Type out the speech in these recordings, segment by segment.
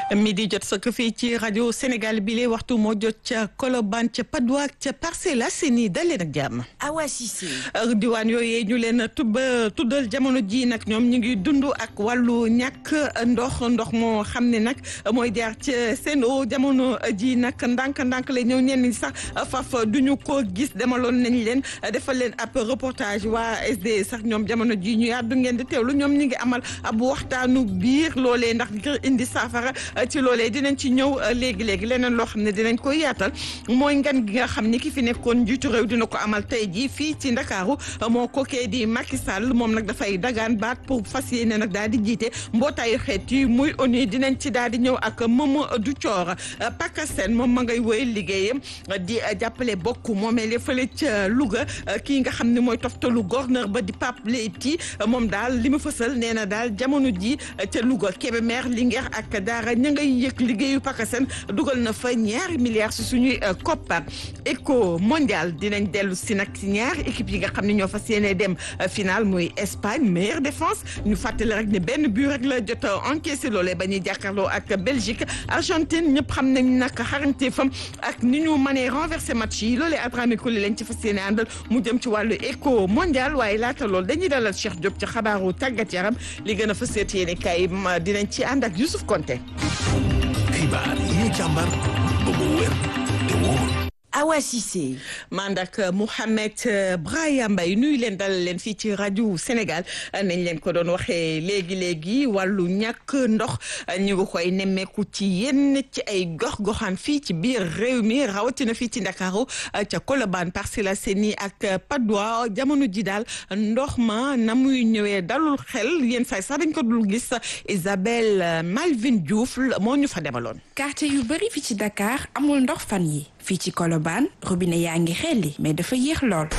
mi di jot sëkk fii ci rajo Sénégal bi lee waxtu moo jot ca Colobane ca Padois ca Parcelles Assainies dal leen ak jàmm. Awa Cissé. diwaan yooyu ñu leen tuba tuddal jamono ji nag ñoom ñu ngi dund ak wàllu ñàkk ndox ndox moo xam ne nag mooy jaar ci seen o jamono ji nag ndànk-ndànk la ñëw ñenn ñi sax faf duñu ko gis demaloon nañ leen defal leen ab reportage waa SD sax ñoom jamono ji ñu yàddu ngeen di teewlu ñoom ñu ngi amal ab waxtaanu biir loolee ndax ngir indi saafara ci loolee dinañ ci ñëw léegi léegi leneen loo xam ne dinañ koy yaatal mooy ngan gi nga xam ni ki fi nekkoon njiitu réew dina ko amal tey jii fii ci Ndakaaru moo kookee di Macky Sall moom nag dafay dagaan baat pour fas yéene nag daal di jiite mbootaayu xeet yi muy ONU dinañ ci daal di ñëw ak Mamadou Thior Pakasen moom ma ngay woy liggéeyam di jàppale bokk moomee fële ca Louga kii nga xam ne mooy toftalu gouverneur ba di Pape Leyti moom daal li mu fësal nee na daal jamono ji ca Louga Kébémer Linguère ak Daara ña ngay yëg liggéeyu Pakasen dugal na fa ñaari milliards si suñuy koppar éco mondial dinañ dellu si nag si ñaari équipe yi nga xam ne ñoo fas yéene dem final muy Espagne meilleure défense ñu fàttali rek ne benn but rek la jot a encaissé loolee ba ñuy jàkkaarloo ak Belgique Argentine ñëpp xam nañ nag xarañteefam ak ni ñu mënee renversé match yi loolee Adrame Koli lañ ci fas yéene àndal mu jëm ci wàllu éco mondial waaye laata loolu dañuy dalal Cheikh Diop ci xabaaru tàggat yaram li gën a fas yéene kay dinañ ci ànd ak Youssouf Konté. xibaar yi ñu càmbar ba mu wér te wóor. Awa Cissé. mandak Mouhamed Braya Mbaye nuyu leen dalal leen fii ci rajo Sénégal nañ leen ko doon waxee léegi léegi wàllu ñàkk ndox ñu ngi koy nemmeeku ci yenn ci ay gox-goxaan fii ci biir réew mi rawatina fii ci Ndakaaru ca Colobane Parcelles Assainies ak Patte d'Oie jamono ji daal ndox ma na muy ñëwee dalul xel yenn saay sax dañ ko dul gis Isabelle Malvin Diouf moo ñu fa demaloon. quartier yu bari fii ci Dakar amul ndox fan yi fii ci Colobane robinet yaa ngi xelli mais dafa yéex lool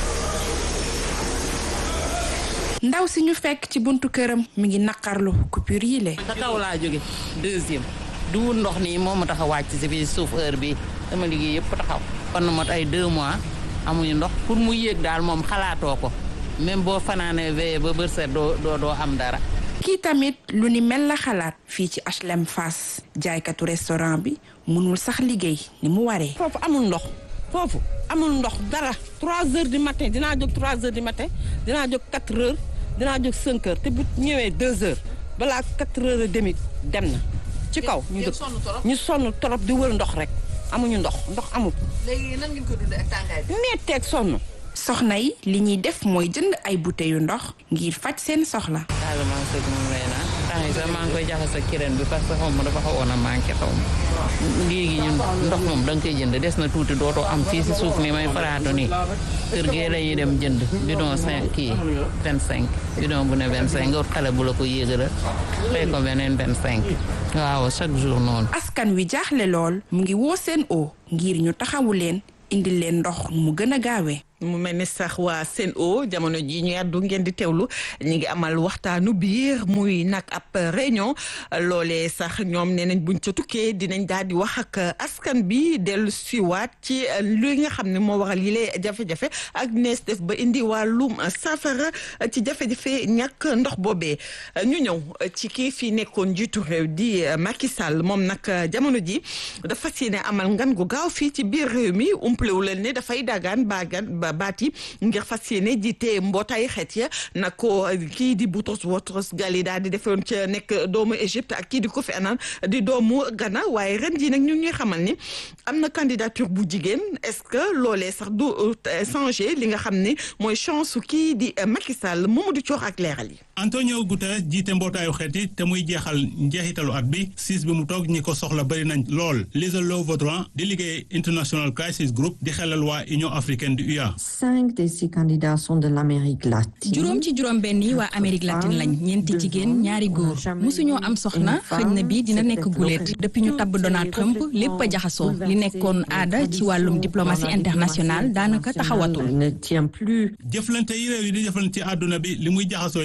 ndaw si ñu fekk ci buntu këram mi ngi naqarlu coupure yi le sa kaw laa jóge deuxième duwul ndox nii moo ma tax a wàcc si fii suuf heure bi dama liggéey yëpp taxaw kon na mot ay deux mois amuñu ndox pour mu yéeg daal moom xalaatoo ko même boo fanaanee veillé ba bërset doo doo doo am dara kii tamit lu ni mel la xalaat fii ci HLM Fass jaaykatu restaurant bi mënul sax liggéey ni mu waree. foofu amul ndox foofu amul ndox dara 3 heures du matin dinaa jóg 3 heures du matin dinaa jóg 4 heures dinaa jóg 5 heures te bu ñëwee 2 heures balaa 4 heures et demi dem na ci kaw. ñu dëkk ñu sonn torop di wër ndox rek amuñu ndox ndox amul. léegi nan ngeen ko dundee ak tàngaay bi. metteeg sonn. soxna yi li ñuy def mooy jënd ay bouteilles yu ndox ngir faj seen soxla. daal maa ngi moom lay naan temps yi sax maa ngi koy jaxase ak kireen bi parce que xaw ma dafa xawoon a manqué xaw ma léegi ñun ndox moom da nga koy jënd des na tuuti dootoo am fii si suuf ni may faraatu nii kër gee lañuy dem jënd bidon cinq kii vingt cinq bidon bu ne vingt cinq nga wut xale bu la ko yéegala fay ko beneen vingt cinq waaw chaque jour noonu askan wi jaaxle lool mu ngi woo seen o ngir ñu taxawu leen indil leen ndox mu gën a gaawee mu mel ni sax waa Sen'Eau jamono ji ñu yàddu ngeen di teewlu ñu ngi amal waxtaanu biir muy nag ab réunion loolee sax ñoom nee nañ buñ ca tukkee dinañ daal di wax ak askan bi dellu siwaat ci li nga xam ne moo waral yile jafe-jafe ak nees def ba indi wàllum safara ci jafe-jafe ñàkk ndox boobee ñu ñëw ci kii fii nekkoon njiitu réew di Macky Sall moom nag jamono ji dafa fas yéene amal ngan gu gaaw fii ci biir réew mi umplewu leen ne dafay dagaan baagan baat yi ngir fas yéene jiite mbootaay xeet ya nag ko kii di Boutros Boutros Ghali daal di defoon ca nekk doomu Égypte ak kii di Kofi Annan di doomu Ghana waaye ren jii nag ñu ñuy xamal ni am na candidature bu jigéen est-ce que loolee sax du changer li nga xam ne mooy chance su kii di Macky Sall Mamadou Thior ak leeral yi. Antonio Guterres jiite mbootaayu xeet yi te muy jeexal njeexitalu at bi siis bi mu toog ñi ko soxla bëri nañ lool Lisa Lo Vautrin di liggéey International Crisis Group di xelal waa Union africaine du UA. cinq de ces candidats sont de l'Amérique latine. juróom ci juróom benn yi waa Amérique latine lañ ñeenti jigéen ñaari góor mosuñoo am soxna xëñ na bii dina nekk guléet depuis ñu tabb Donald Trump lépp a jaxasoo li nekkoon aada ci wàllum diplomatie internationale daanaka taxawatul. ne tient plus. jëflante yi réew yi di jëflante ci àdduna bi li muy jaxasoo yëpp teewul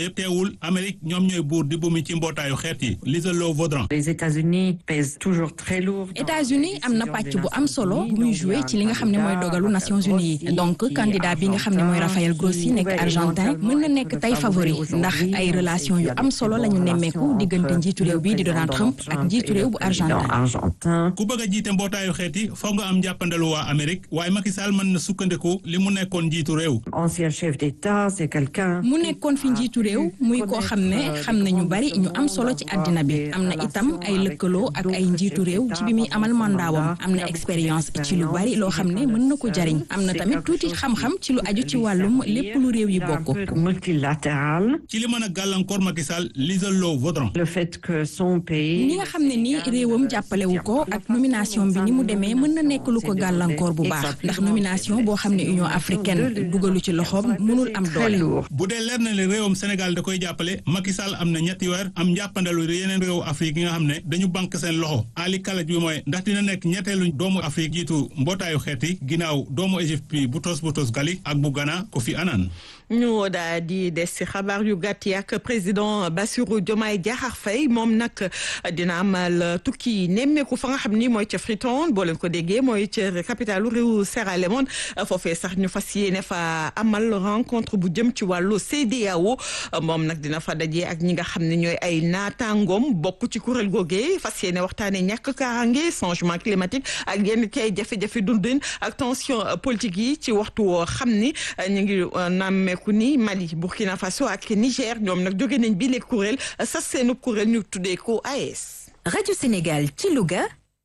teewul Amérique ñoom ñooy buur di bumi ci mbootaayu xeet yi Lisa Lo Vaudran. Les États-Unis pèsent toujours très lourd. États-Unis am na pàcc bu am solo bu muy joué ci li nga xam ne mooy dogalu Nations Unies yi donc candidat bi nga xam ne mooy Rafael Grossi nekk argentin mën na nekk tey favori ndax ay relation yu am solo la ñu nemmeeku diggante njiitu réew bi di Donald Trump ak njiitu réew bu argentin. ku bëgg a jiite mbootaayu xeet yi foog nga am njàppandalu waa Amérique waaye Macky Sall mën na sukkandiku li mu nekkoon njiitu réew. ancien chef d'État c'est quelqu'un. mu nekkoon fi njiitu réew muy koo xam ne xam na ñu bari ñu am solo ci àddina bi am na itam ay lëkkaloo ak ay njiitu réew ci bi muy amal mandaawam am na expérience ci lu bari loo xam ne mën na ko jariñ am na tamit tuuti xam-xam ci lu aju ci wàllum lépp lu réew yi bokk. multilatéral. ci li mën a gàllankoor Macky Sall Lisa Lo Vaudran. le fait que son pays. ni nga xam ne ni réewam jàppalewu ko ak nomination bi ni mu demee mën na nekk lu ko gàllankoor bu baax ndax nomination boo xam ne Union africaine dugalu ci loxoom mënul am doole. bu dee leer na le réewam Sénégal da koy jàppale Macky Sall am na ñetti weer am njàppandalu yeneen réewu Afrique yi nga xam ne dañu banque seen loxo Ali kalaj bi mooy ndax dina nekk ñetteelu doomu Afrique jiitu mbootaayu xeet yi ginnaaw doomu Égypte bi Boutros Boutros Ghali ak bu Ghana Kofi Annan. ñu daal di des ci xabaar yu gàtt yi ak président Bassirou Diomaye Diakhar Faye moom nag dina amal tukki nemmeeku fa nga xam ni mooy ca Freetown boo leen ko déggee mooy ca capitalu réew Sierra Leone foofee sax ñu fas yéene fa amal rencontre bu jëm ci wàllu CEDEAO moom nag dina fa daje ak ñi nga xam ne ñooy ay naataangoom bokk ci kuréel googee fas yéene waxtaanee ñàkk kaaraange changement climatique ak yenn kay jafe-jafe dundin ak tension politique yi ci waxtu woo xam ni ñu ngi nammee ku ni Mali Burkina Faso ak Niger ñoom nag jóge nañ bi léegi kuréel sas seenub kuréel ñu tuddee ko AES. Radio Sénégal ci Louga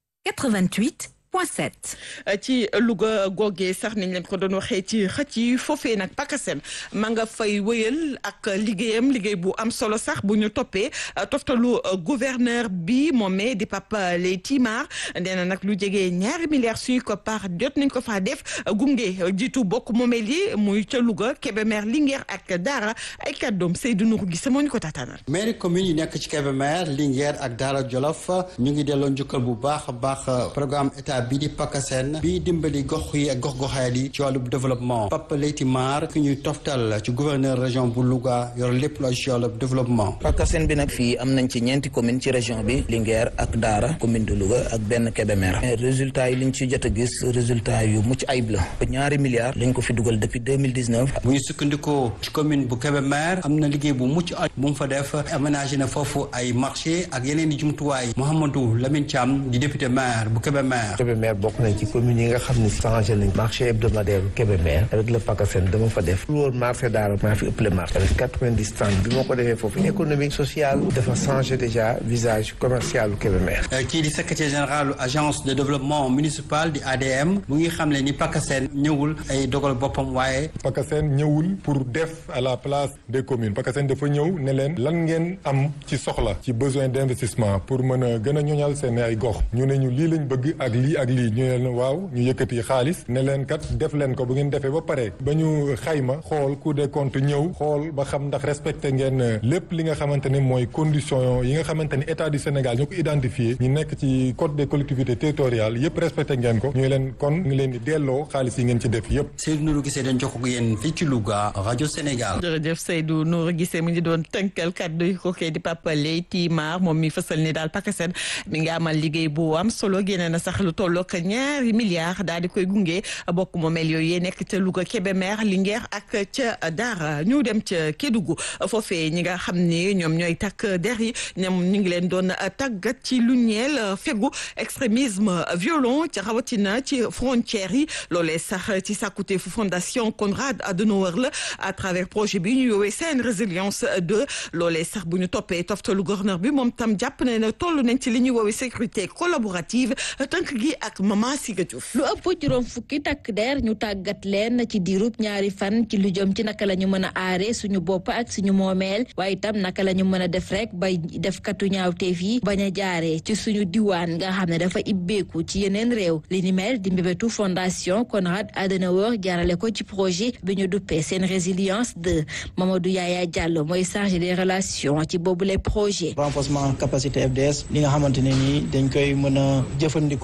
88 point 7. ci Louga googee sax niñ leen ko doon waxee ci xëcc yi foofee nag Pakasen ma nga fay wëyal ak liggéeyam liggéey bu am solo sax bu ñu toppee toftalu gouverneur bi moomee di Papa Leyti Mar nee na nag lu jege ñaari milliards suñu ko par jot nañ ko faa def gunge jiitu bokk moomeel yi muy ca Louga Kébémer Linguère ak Daara ay kàddoom Seydou Nourou Gisse moo ñu ko tataanal. mairie commune yi nekk ci Kébémer Linguère ak Daara Jolof ñu ngi delloo njukkal bu baax a baax programme état bi di PACASEN bi dimbali gox yi ak gox-goxaat yi ci wàllu développement Papa Leyti Mar ki ñuy toftal ci gouverneur région bu Louga yor lépp lu ci wàllu développement. PACASEN bi nag fii am nañ ci ñeenti commune ci région bi Linguère ak Daara commune de Louga ak benn Kébémer résultat yi liñ ci jot a gis résultat yu mucc ayib la ñaari milliards lañ ko fi dugal depuis 2019 bu ñu sukkandikoo ci commune bu Kébémer am na liggéey bu mucc ayib bu mu fa def aménagé na foofu ay marché ak yeneen i jumtuwaay Mouhamadou Lamine Thiam di député maire bu Kébémer. Kébémer bokk nañ ci commune yi nga xam ne changé nañ marché hebdomadaire bu Kébémer avec le PACASEN dama fa def lu woon marché Daara maa fi ëppale marché avec quatre-vingt-dix stands bi moo ko defee foofu économique sociale dafa changé déjà visage commercial bu Kébémer kii di secrétaire général agence de développement municipal di ADM mu ngi xam ne ni PACASEN ñëwul ay dogal boppam waaye PACASEN ñëwul pour def à la place des communes PACASEN dafa ñëw ne leen lan ngeen am ci soxla ci besoin d'investissement pour mën a gën a ñoñal seen ay gox ñu ne ñu lii lañ bëgg ak lii ak lii ñu ne leen waaw ñu yëkkati xaalis ne leen kat def leen ko bu ngeen defee ba pare ba ñu xayma xool Cour des comptes ñëw xool ba xam ndax respecté ngeen lépp li nga xamante ne mooy condition yi nga xamante ni état du Sénégal ñoo ko identifié ñu nekk ci code des collectivités territoriales yëpp respecté ngeen ko ñu leen kon ngi leen di delloo xaalis yi ngeen ci def yëpp. Seydou Nourou Gisee dañ jox ko yéen fii ci Louga rajo Sénégal. jërëjëf Seydou Nourou Gisee mu ngi doon tënkal kàddu yi ko kee di Papa Leyti Mar moom mi fësal ni daal PACASEN mi ngi amal liggéey bu am solo génne na sax lu tollook ñaari milliards daal di koy gunge bokk moomeel yooyu yee nekk ca Louga Kébémer Linguère ak ca Daara ñu dem ca Kédougou foofee ñi nga xam ni ñoom ñooy takk der yi ñoom ñu ngi leen doon tàggat ci lu ñeel fegu extrémisme violent ci rawatina ci frontières yi loolee sax ci sàkkute fu fondation Konrad Adenauer la à travers projet bi ñu yoowee seen résilience 2 loolee sax bu ñu toppee toftalu gouverneur bi moom tam jàpp ne ne toll nañ ci li ñuy woowee sécurité collaborative tënk gi ak Mama Siga Diouf lu ëpp juróom fukki takk der ñu tàggat leen ci diirub ñaari fan ci lu jëm ci naka la ñu mën a aare suñu bopp ak suñu moomeel waaye itam naka la ñu mën a def rek bay def katu ñaawteef yi bañ a jaaree ci suñu diwaan nga xam ne dafa ibbeeku ci yeneen réew li ni mel di mbébétu fondation Konrad Adenauer jaarale ko ci projet bi ñu duppee seen résilience 2 Mamadou Yaya Diallo mooy chargé des relations ci boobu les projets renforcement capacité FDS li nga xamante ne nii dañ koy mën a jëfandikoo ci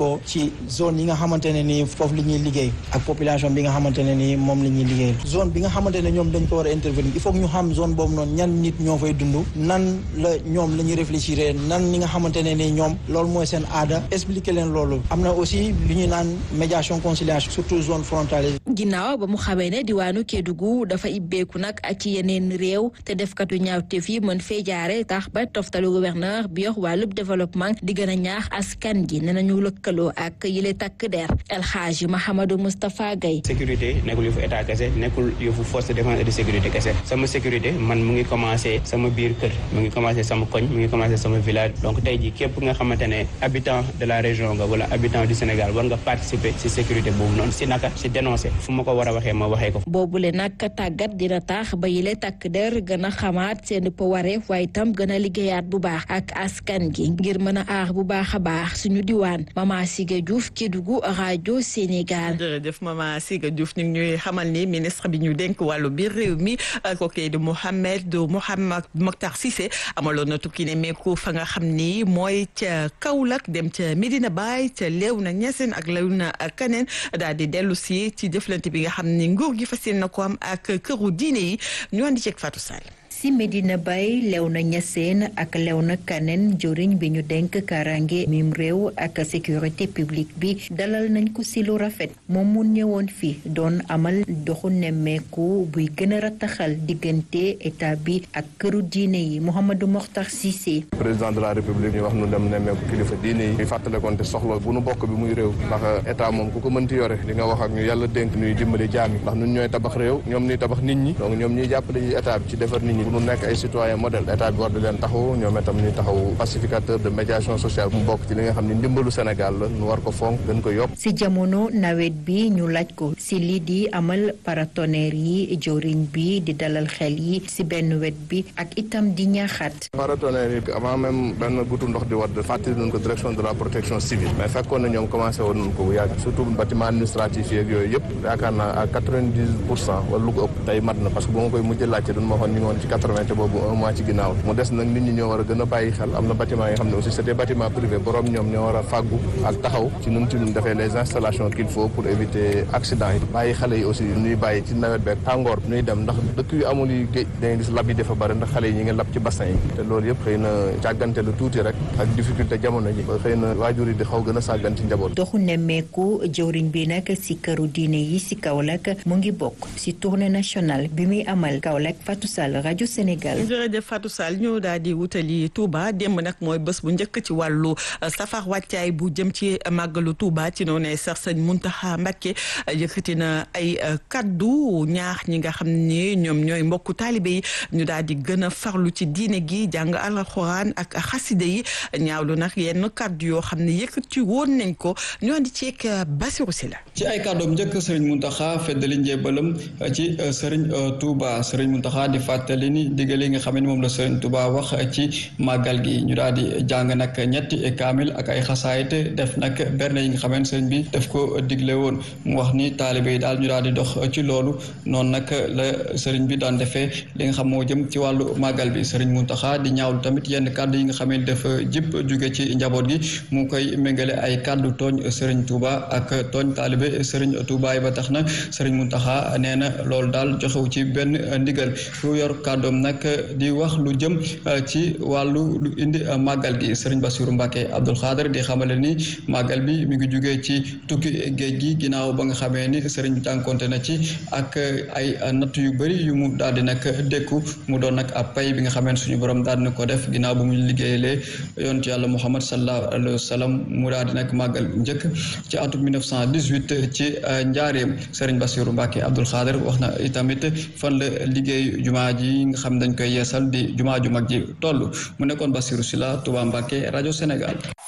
ci zone yi nga xamante ne nii foofu li ñuy liggéey ak population bi nga xamante ne nii moom la ñuy liggéey zone bi nga xamante ne ñoom dañ ko war a intervenir il faut que ñu xam zone boobu noonu ñan nit ñoo fay dund nan la ñoom la ñuy réfléchir nan ñi nga xamante ne nii ñoom loolu mooy seen aada expliquer leen loolu am na aussi li ñuy naan médiation conciliation surtout zone frontalière ginnaaw ba mu xamee ne diwaanu Kédougou dafa ibbeeku nag ak ci yeneen réew te defkatu ñaawteef yi mën fee jaare tax ba toftalu gouverneur bi yox wàllub développement di gën a ñaax askan gi ne nañu lëkkaloo ak yile takk der El Hadji Mahamadou Moustapha Gaye sécurité nekkul yëfu état kese nekkul yëfu force de défense et de sécurité kese sama sécurité man mu ngi commencé sama biir kër mu ngi commencé sama koñ mu ngi commencé sama village donc tey ji képp nga xamante ne habitant de la région nga wala habitant du Sénégal war nga participer ci sécurité boobu noonu si naka si dénoncer fu ma ko war a waxee ma waxee ko boobule nag tàggat dina tax ba yile takk der gën a xamaat seen wareef waaye itam gën a liggéeyaat bu baax ak askan gi ngir mën a aar bu baax a baax suñu diwaan Mama Siga Diouf Kédougou rajo Sénégal. jërëjëf Mama Siga Diouf ñu ngi ñuy xamal ni ministre bi ñu dénk wàllu biir réew mi kooku di Mohamed Mohamed Mokhtar Cissé amaloon na tukki ne meeku fa nga xam ni mooy ca Kaolack dem ca Medina Baye ca Léona Niassène ak Léona Kaneen daal di dellu si ci jëflante bi nga xam ni nguur gi fas yéene na ko am ak këru diine yi ñu andi ceeg Fatou Sall. si Medina Baye Léona Niassène ak Léona Kaneen joriñ bi ñu denk karange mim réew ak sécurité publique bi dalal nañ ko si lu rafet moom mu ñëwoon fi doon amal doxu nemmeeku buy gën a rataxal diggante état bi ak këru diine yi Mouhamadou Mokhtar Cissé. président de la république ñu wax nu dem nemmeeku kilifa diine yi ñu fàttale konte soxla bu nu bokk bi muy réew ndax état moom ku ko mënti yore li nga wax ak ñu yàlla dénk ñuy dimbali jaam yi ndax ñun ñooy tabax réew ñoom ñuy tabax nit ñi donc ñoom ñuy jàppale yi état bi ci defar nit ñi bu nu nekk ay citoyen modèle état bi war di leen taxaw ñoom itam ñuy taxaw pacificateur de médiation sociale mu bokk ci li nga xam ne ndimbalu Sénégal la nu war ko fonk gën ko yokk si jamono nawet bi ñu laaj ko si lii di amal paratonnerre yi joriñ bi di dalal xel yi si benn wet bi ak itam di ñaaxaat paratonnerre yi avant même benn gutu ndox di wadd fàttali nañ ko direction de la protection civile mais fekkoon na ñoom commencé woon nañ ko bu yàgg surtout bâtiment administratif yeeg yooyu yëpp yaakaar naa à quatre-vingt-dix pour cent wala lu ko ëpp tey mat na parce que bu ma koy mujj laajte duñ ma waxoon ñu ngi woon ci quatre-vingt boobu un mois ci ginnaaw mu des nag nit ñi ñoo war a gën a bàyyi xel am na bâtiment yi nga xam ne aussi c'est des bâtiments privés borom ñoom ñoo war a fàggu ak taxaw ci nun ci nun defee les installations qu'il faut pour éviter accident yi bàyyi xale yi aussi ñuy bàyyi ci nawet beeg tàngoor ñuy dem ndax dëkk yu amul yi géej dangay gis lab yi dafa bëri ndax xale yi ñi ngi lab ci bassin yi te loolu yëpp xëy na càggante lu tuuti rek ak difficulté jamono ji xëy na waajur yi di xaw gën a sàggan ci njaboot doxu nemmeeku jëwriñ bi nag si këru diine yi si Kaolack mu ngi bokk si tournée nationale bi muy amal Kaolack Fatou Sall rajo Sénégal jërëjëf Fatou Sall ñu daal di wutali Touba démb nag mooy bés bu njëkk ci wàllu safar wàccaay bu jëm ci màggalu Touba ci noonu sax sëñ Muntaxa Mbakke yëkkati na ay kaddu ñaax ñi nga xam ne ñoom ñooy mbokku taalibe yi ñu daal di gën a farlu ci diine gi jàng alxuraan ak xaside yi ñaawlu nag yenn kaddu yoo xam ne yëkkati woon nañ ko ñu andi ceeg Basiru Si la ci ay kàddoom njëkk sëriñ Muntaxa feddali njébalam ci sëriñ Touba sëriñ Muntaxa di fàttali ni digale yi nga xam ne moom la sëriñ Touba wax ci màggal gi ñu daal di jàng nag ñetti kaamil ak ay xasaayit def nag berne yi nga xam ne sëriñ bi daf ko digle woon mu wax ni taalibe yi daal ñu daal di dox ci loolu noonu nag la sëriñ bi daan defee li nga xam moo jëm ci wàllu màggal bi sëriñ Muntaxa di ñaawlu tamit yenn kàddu yi nga xam ne dafa jip jóge ci njaboot gi mu koy méngale ay kàddu tooñ sëriñ Touba ak tooñ taalibe sëriñ Touba yi ba tax na sëriñ Muntaxa nee na loolu daal joxewu ci benn ndigal fu yor kàddoom nag di wax lu jëm ci wàllu lu indi màggal gi sëriñ Bassirou Mbacke Abdoul Khader di xamale ni màggal bi mi ngi jugee ci tukki géej gi ginnaaw ba nga xamee ni sëriñ bi tànkonte na ci ak ay natt yu bëri yu mu daal di nag dékku mu doon nag ab pay bi nga xamee suñu borom daal di ko def ginnaaw bu mu liggéeyalee yontu yàlla Muhammad sallallahu alayhi wa sallam mu daal di nag màggal njëkk ci atum 1918 ci njaareem sëriñ Bassirou Mbacke Abdoul Khader wax na itamit fan la liggéey jumaa ji nga xam dañ koy yeesal di jumaa ju mag ji toll mu nekkoon Bassirou Sylla Touba Mbacke rajo Sénégal.